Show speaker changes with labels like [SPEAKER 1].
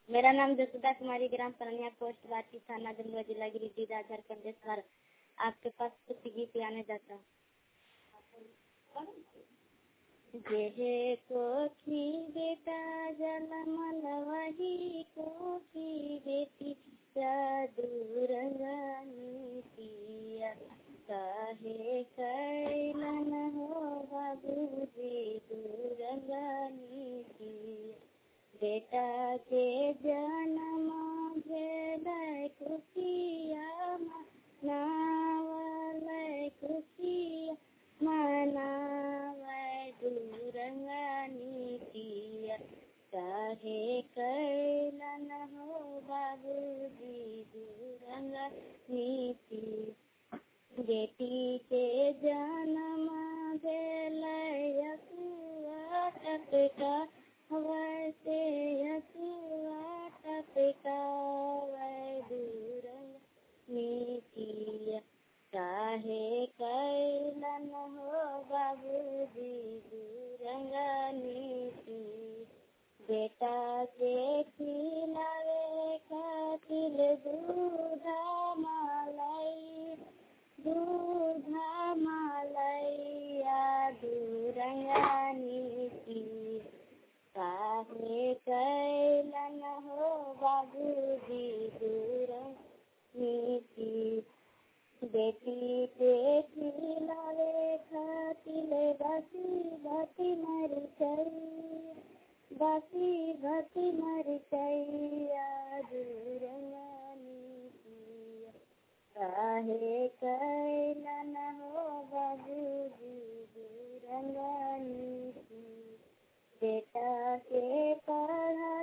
[SPEAKER 1] मेरा नाम जसुदा कुमारी ग्राम परनिया पोस्ट बाटी थाना जमुआ जिला गिरिडीह झारखंड देश भारत आपके पास कुछ गीत गाने जाता जेहे कोखी बेटा जलमल वही कोखी बेटी दूरंगानी पिया काहे कैलन हो बाबूजी दूरंगानी पिया बेटा के जन्म भेल खुशिया मनावल खुशिया मनावै दूरंगानी पिया काहे कैलन हो बाबूजी दूरंगानी पिया बेटी के जन्म भेल यकुआ टपका वैसे यकुआ टपका वै दूरंग नीतिया काहे कैलन हो बाबूजी दूरंगा नीति बेटा के खिलावे खातिर दूधा मलाई दूधा मलैया दूरंगा नीति काहे कैलन हो बाबूजी दूरंग नीति बेटी के खिलावे खातिर बासी भाती मर गई बासी भाती मर गैया दूरंगानी पिया काहे कैलन हो बाबूजी दूरंगानी बेटा के पढ़ा